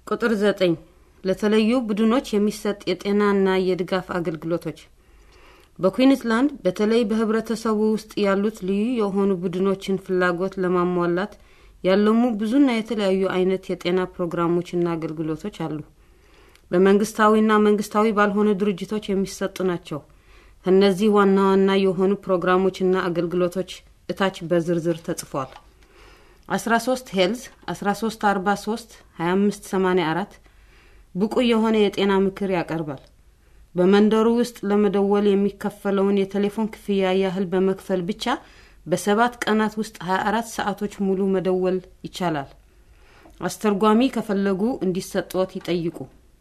ቁጥር ዘጠኝ ለተለዩ ቡድኖች የሚሰጥ የጤናና የድጋፍ አገልግሎቶች በኩዊንስላንድ በተለይ በህብረተሰቡ ውስጥ ያሉት ልዩ የሆኑ ቡድኖችን ፍላጎት ለማሟላት ያለሙ ብዙና የተለያዩ አይነት የጤና ፕሮግራሞችና አገልግሎቶች አሉ። በመንግስታዊና መንግስታዊ ባልሆኑ ድርጅቶች የሚሰጡ ናቸው። ከእነዚህ ዋና ዋና የሆኑ ፕሮግራሞችና አገልግሎቶች እታች በዝርዝር ተጽፏል። 13 ሄልዝ 1343 2584 ብቁ የሆነ የጤና ምክር ያቀርባል። በመንደሩ ውስጥ ለመደወል የሚከፈለውን የቴሌፎን ክፍያ ያህል በመክፈል ብቻ በሰባት ቀናት ውስጥ 24 ሰዓቶች ሙሉ መደወል ይቻላል። አስተርጓሚ ከፈለጉ እንዲሰጥዎት ይጠይቁ።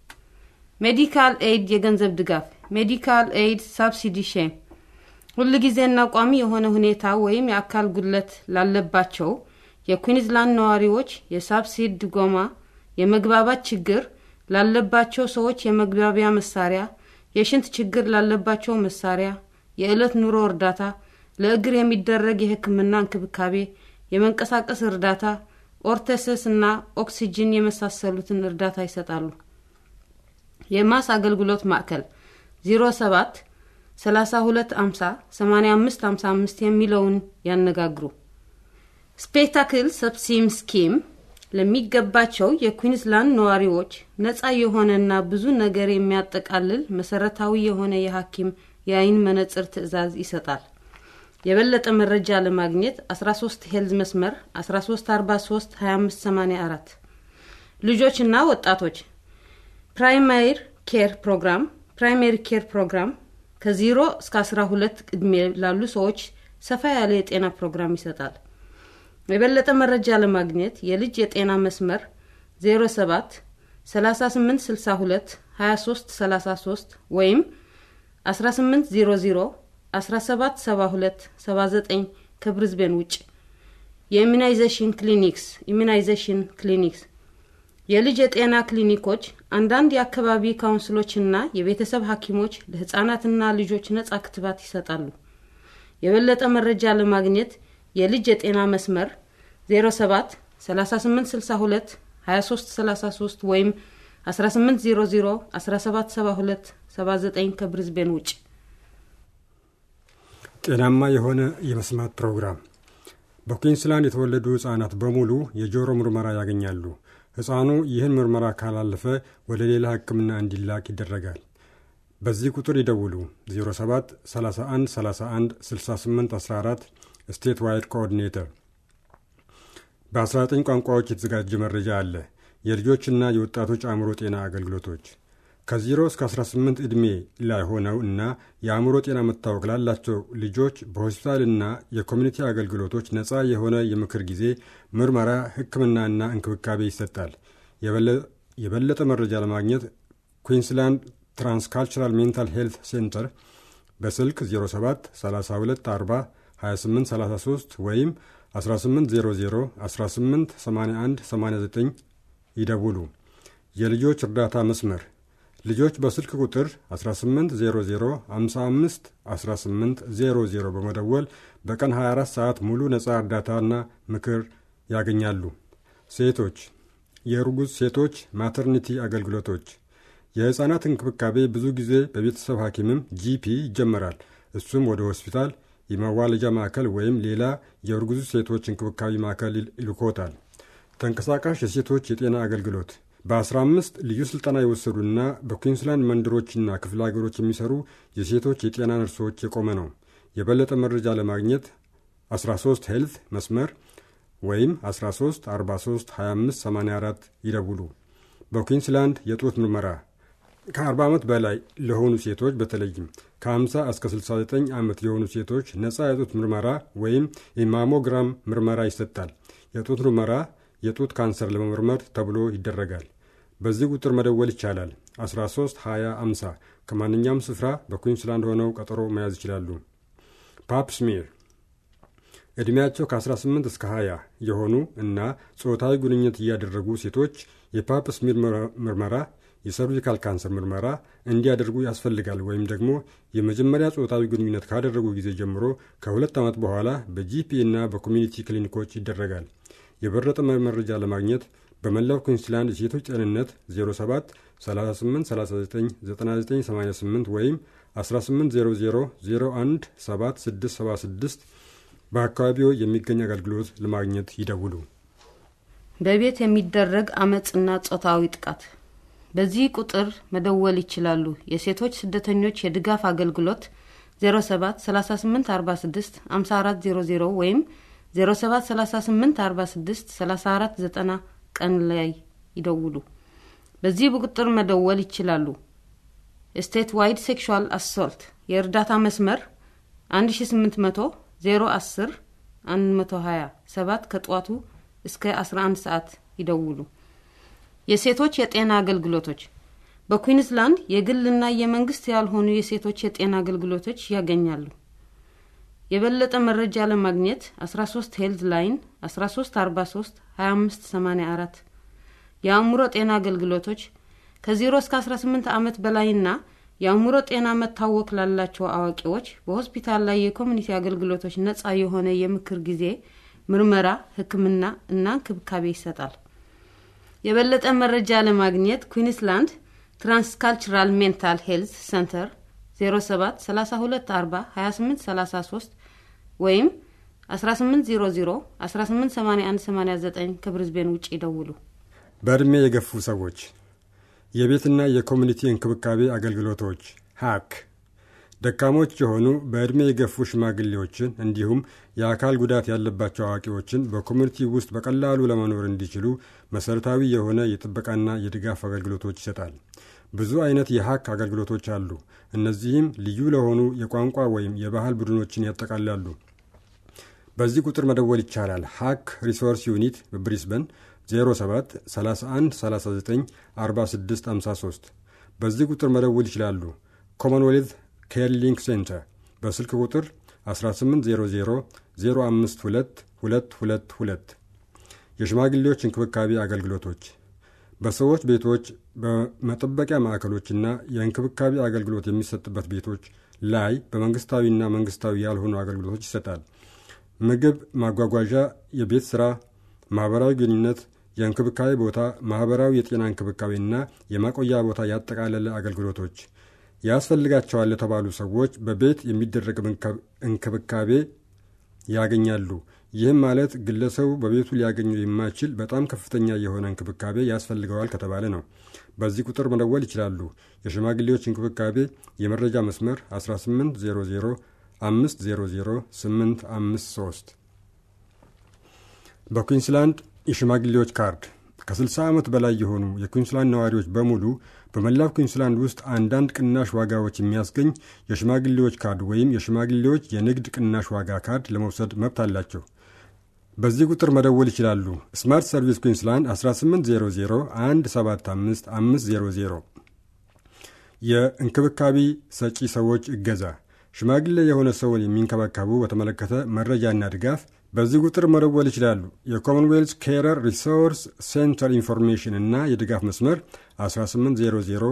ሜዲካል ኤይድ የገንዘብ ድጋፍ ሜዲካል ኤይድ ሳብሲዲ ሼም ሁል ጊዜና ቋሚ የሆነ ሁኔታ ወይም የአካል ጉድለት ላለባቸው የኩዊንዝላንድ ነዋሪዎች የሳብሲድ ድጎማ፣ የመግባባት ችግር ላለባቸው ሰዎች የመግባቢያ መሳሪያ፣ የሽንት ችግር ላለባቸው መሳሪያ፣ የዕለት ኑሮ እርዳታ፣ ለእግር የሚደረግ የሕክምና እንክብካቤ፣ የመንቀሳቀስ እርዳታ፣ ኦርቴሰስ እና ኦክሲጅን የመሳሰሉትን እርዳታ ይሰጣሉ። የማስ አገልግሎት ማዕከል 07 32 50 85 55 የሚለውን ያነጋግሩ። ስፔክታክል ሰብሲም ስኪም ለሚገባቸው የኩዊንስላንድ ነዋሪዎች ነጻ የሆነና ብዙ ነገር የሚያጠቃልል መሰረታዊ የሆነ የሐኪም የአይን መነጽር ትዕዛዝ ይሰጣል። የበለጠ መረጃ ለማግኘት 13 ሄልዝ መስመር 1343 2584 ልጆችና ወጣቶች ፕራይማሪ ኬር ፕሮግራም ፕራይሜሪ ኬር ፕሮግራም ከዜሮ እስከ 12 ዕድሜ ላሉ ሰዎች ሰፋ ያለ የጤና ፕሮግራም ይሰጣል። የበለጠ መረጃ ለማግኘት የልጅ የጤና መስመር 07 3862 23 33 ወይም 1800 1772 79 ከብሪዝቤን ውጭ የኢሚናይዜሽን ክሊኒክስ ኢሚናይዜሽን ክሊኒክስ የልጅ የጤና ክሊኒኮች አንዳንድ የአካባቢ ካውንስሎችና የቤተሰብ ሐኪሞች ለሕፃናትና ልጆች ነጻ ክትባት ይሰጣሉ። የበለጠ መረጃ ለማግኘት የልጅ የጤና መስመር 07 3862 2333 ወይም 1800 1772 79 ከብሪዝቤን ውጭ ጤናማ የሆነ የመስማት ፕሮግራም በኩዊንስላንድ የተወለዱ ሕፃናት በሙሉ የጆሮ ምርመራ ያገኛሉ። ሕፃኑ ይህን ምርመራ ካላለፈ ወደ ሌላ ሕክምና እንዲላክ ይደረጋል። በዚህ ቁጥር ይደውሉ 07 31 31 68 14 ስቴት ዋይድ ኮኦርዲኔተር። በ19 ቋንቋዎች የተዘጋጀ መረጃ አለ። የልጆችና የወጣቶች አእምሮ ጤና አገልግሎቶች ከ0 እስከ 18 ዕድሜ ላይ ሆነው እና የአእምሮ ጤና መታወክ ላላቸው ልጆች በሆስፒታልና የኮሚኒቲ አገልግሎቶች ነፃ የሆነ የምክር ጊዜ፣ ምርመራ፣ ሕክምናና እንክብካቤ ይሰጣል። የበለጠ መረጃ ለማግኘት ኩዊንስላንድ ትራንስካልቸራል ሜንታል ሄልት ሴንተር በስልክ 07 32 40 28 33 ወይም 1800 18 81 89 ይደውሉ። የልጆች እርዳታ መስመር ልጆች በስልክ ቁጥር 1800 55 1800 በመደወል በቀን 24 ሰዓት ሙሉ ነፃ እርዳታና ምክር ያገኛሉ። ሴቶች የእርጉዝ ሴቶች ማተርኒቲ አገልግሎቶች የሕፃናት እንክብካቤ ብዙ ጊዜ በቤተሰብ ሐኪምም ጂፒ ይጀመራል። እሱም ወደ ሆስፒታል፣ የመዋለጃ ማዕከል ወይም ሌላ የእርጉዝ ሴቶች እንክብካቤ ማዕከል ይልኮታል። ተንቀሳቃሽ የሴቶች የጤና አገልግሎት በ15 ልዩ ሥልጠና የወሰዱና በኩዊንስላንድ መንደሮችና ክፍለ ሀገሮች የሚሰሩ የሴቶች የጤና ነርሶች የቆመ ነው። የበለጠ መረጃ ለማግኘት 13 ሄልት መስመር ወይም 13 43 25 84 ይደውሉ። በኩዊንስላንድ የጡት ምርመራ ከ40 ዓመት በላይ ለሆኑ ሴቶች በተለይም ከ50 እስከ 69 ዓመት የሆኑ ሴቶች ነፃ የጡት ምርመራ ወይም የማሞግራም ምርመራ ይሰጣል። የጡት ምርመራ የጡት ካንሰር ለመመርመር ተብሎ ይደረጋል። በዚህ ቁጥር መደወል ይቻላል። 13 20 50 ከማንኛውም ስፍራ በኩዊንስላንድ ሆነው ቀጠሮ መያዝ ይችላሉ። ፓፕ ስሜር ዕድሜያቸው ከ18 እስከ 20 የሆኑ እና ጾታዊ ግንኙነት እያደረጉ ሴቶች የፓፕ ስሜር ምርመራ የሰርቪካል ካንሰር ምርመራ እንዲያደርጉ ያስፈልጋል። ወይም ደግሞ የመጀመሪያ ጾታዊ ግንኙነት ካደረጉ ጊዜ ጀምሮ ከሁለት ዓመት በኋላ በጂፒ እና በኮሚኒቲ ክሊኒኮች ይደረጋል። የበለጠ መረጃ ለማግኘት በመላው ኩዊንስላንድ የሴቶች ጤንነት 07 38 39 9988 ወይም 1800 01 7676 በአካባቢው የሚገኝ አገልግሎት ለማግኘት ይደውሉ። በቤት የሚደረግ አመፅና ጾታዊ ጥቃት በዚህ ቁጥር መደወል ይችላሉ። የሴቶች ስደተኞች የድጋፍ አገልግሎት 07 38 46 54 00 ወይም 07 38 46 34 90 ቀን ላይ ይደውሉ። በዚህ ቁጥር መደወል ይችላሉ። ስቴት ዋይድ ሴክሹዋል አሶልት የእርዳታ መስመር 1800 010 120 7 ከጠዋቱ እስከ 11 ሰዓት ይደውሉ። የሴቶች የጤና አገልግሎቶች በኩዊንስላንድ የግልና የመንግስት ያልሆኑ የሴቶች የጤና አገልግሎቶች ያገኛሉ። የበለጠ መረጃ ለማግኘት 13 ሄልዝ ላይን 1343 2584 የአእምሮ ጤና አገልግሎቶች ከ0 እስከ 18 ዓመት በላይና የአእምሮ ጤና መታወክ ላላቸው አዋቂዎች በሆስፒታል ላይ የኮሚኒቲ አገልግሎቶች ነጻ የሆነ የምክር ጊዜ፣ ምርመራ፣ ሕክምና እና እንክብካቤ ይሰጣል። የበለጠ መረጃ ለማግኘት ኩዊንስላንድ ትራንስካልቸራል ሜንታል ሄልዝ ሰንተር 07 32 40 28 33 ወይም 1800 1881 89 ከብሪዝቤን ውጭ ይደውሉ። በዕድሜ የገፉ ሰዎች የቤትና የኮሚኒቲ እንክብካቤ አገልግሎቶች ሀክ ደካሞች የሆኑ በዕድሜ የገፉ ሽማግሌዎችን እንዲሁም የአካል ጉዳት ያለባቸው አዋቂዎችን በኮሚኒቲ ውስጥ በቀላሉ ለመኖር እንዲችሉ መሠረታዊ የሆነ የጥበቃና የድጋፍ አገልግሎቶች ይሰጣል። ብዙ አይነት የሀክ አገልግሎቶች አሉ። እነዚህም ልዩ ለሆኑ የቋንቋ ወይም የባህል ቡድኖችን ያጠቃልላሉ። በዚህ ቁጥር መደወል ይቻላል። ሀክ ሪሶርስ ዩኒት በብሪስበን 07 31 39 46 53 በዚህ ቁጥር መደወል ይችላሉ። ኮመንዌልት ኬር ሊንክ ሴንተር በስልክ ቁጥር 1800 052 222 የሽማግሌዎች እንክብካቤ አገልግሎቶች በሰዎች ቤቶች በመጠበቂያ ማዕከሎችና የእንክብካቤ አገልግሎት የሚሰጥበት ቤቶች ላይ በመንግስታዊና መንግስታዊ ያልሆኑ አገልግሎቶች ይሰጣል። ምግብ፣ ማጓጓዣ፣ የቤት ሥራ፣ ማኅበራዊ ግንኙነት፣ የእንክብካቤ ቦታ፣ ማኅበራዊ የጤና እንክብካቤና የማቆያ ቦታ ያጠቃለለ አገልግሎቶች ያስፈልጋቸዋል ለተባሉ ሰዎች በቤት የሚደረግ እንክብካቤ ያገኛሉ። ይህም ማለት ግለሰቡ በቤቱ ሊያገኘው የማይችል በጣም ከፍተኛ የሆነ እንክብካቤ ያስፈልገዋል ከተባለ ነው። በዚህ ቁጥር መደወል ይችላሉ። የሽማግሌዎች እንክብካቤ የመረጃ መስመር 1800 500 853 በኩዊንስላንድ የሽማግሌዎች ካርድ ከ60 ዓመት በላይ የሆኑ የኩዊንስላንድ ነዋሪዎች በሙሉ በመላው ኩዊንስላንድ ውስጥ አንዳንድ ቅናሽ ዋጋዎች የሚያስገኝ የሽማግሌዎች ካርድ ወይም የሽማግሌዎች የንግድ ቅናሽ ዋጋ ካርድ ለመውሰድ መብት አላቸው። በዚህ ቁጥር መደወል ይችላሉ። ስማርት ሰርቪስ ኩዊንስላንድ 1800 175 500 የእንክብካቤ ሰጪ ሰዎች እገዛ ሽማግሌ የሆነ ሰውን የሚንከባከቡ በተመለከተ መረጃና ድጋፍ በዚህ ቁጥር መደወል ይችላሉ። የኮመንዌልዝ ኬረር ሪሶርስ ሴንተር ኢንፎርሜሽን እና የድጋፍ መስመር 1800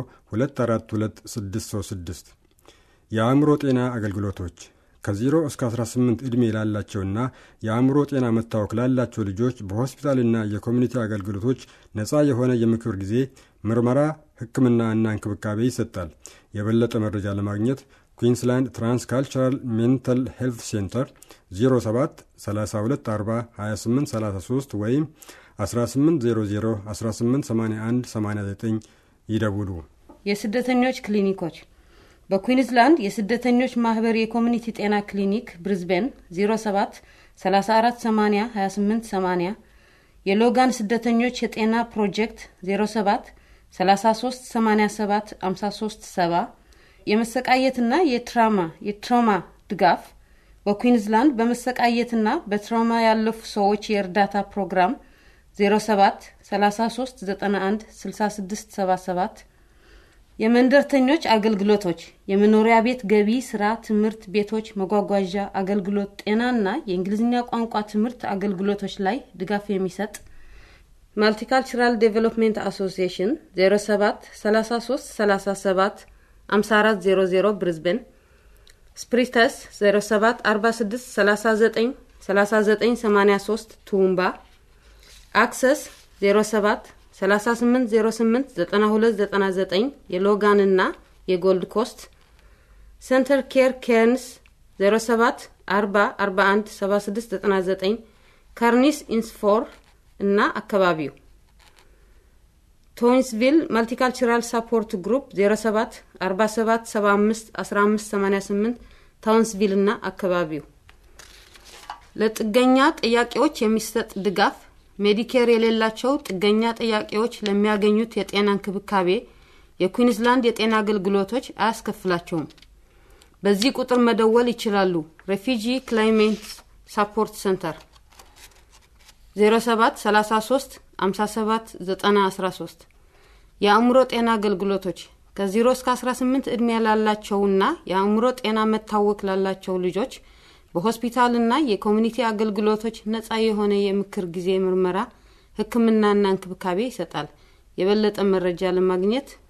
242636 የአእምሮ ጤና አገልግሎቶች ከ0 እስከ 18 ዕድሜ ላላቸውና የአእምሮ ጤና መታወክ ላላቸው ልጆች በሆስፒታልና የኮሚኒቲ አገልግሎቶች ነፃ የሆነ የምክር ጊዜ፣ ምርመራ፣ ሕክምና እና እንክብካቤ ይሰጣል። የበለጠ መረጃ ለማግኘት ኩዊንስላንድ ትራንስካልቸራል ሜንታል ሄልት ሴንተር 07 32 40 28 33 ወይም 1800 1881 89 ይደውሉ። የስደተኞች ክሊኒኮች በኩዊንስላንድ የስደተኞች ማህበር የኮሚኒቲ ጤና ክሊኒክ ብሪዝቤን 07 34 80 28 80 የሎጋን ስደተኞች የጤና ፕሮጀክት 07 33 87 53 70 የመሰቃየትና የትራማ የትራውማ ድጋፍ በኩዊንስላንድ በመሰቃየትና በትራውማ ያለፉ ሰዎች የእርዳታ ፕሮግራም 07 33 91 66 77 የመንደርተኞች አገልግሎቶች የመኖሪያ ቤት ገቢ፣ ስራ፣ ትምህርት ቤቶች፣ መጓጓዣ አገልግሎት፣ ጤናና የእንግሊዝኛ ቋንቋ ትምህርት አገልግሎቶች ላይ ድጋፍ የሚሰጥ ማልቲካልቸራል ዴቨሎፕሜንት አሶሲዬሽን 07 33 37 5400 ብሪዝቤን ስፕሪተስ 07 46 39 39 83 ቱምባ አክሰስ 07 3808 9299 የሎጋንና የጎልድ ኮስት ሴንተር ኬር ኬርንስ 07 40 41 7699 ካርኒስ ኢንስፎር እና አካባቢው ቶይንስቪል ማልቲካልቸራል ሳፖርት ግሩፕ 07 47 75 15 88 ታውንስቪል እና አካባቢው ለጥገኛ ጥያቄዎች የሚሰጥ ድጋፍ ሜዲኬር የሌላቸው ጥገኛ ጥያቄዎች ለሚያገኙት የጤና እንክብካቤ የኩዊንስላንድ የጤና አገልግሎቶች አያስከፍላቸውም። በዚህ ቁጥር መደወል ይችላሉ። ሬፊጂ ክላይሜንት ሳፖርት ሴንተር 07 33 57 90 13 የአእምሮ ጤና አገልግሎቶች ከ0 እስከ 18 ዕድሜ ላላቸውና የአእምሮ ጤና መታወክ ላላቸው ልጆች በሆስፒታልና የኮሚኒቲ አገልግሎቶች ነጻ የሆነ የምክር ጊዜ ምርመራ፣ ሕክምናና እንክብካቤ ይሰጣል። የበለጠ መረጃ ለማግኘት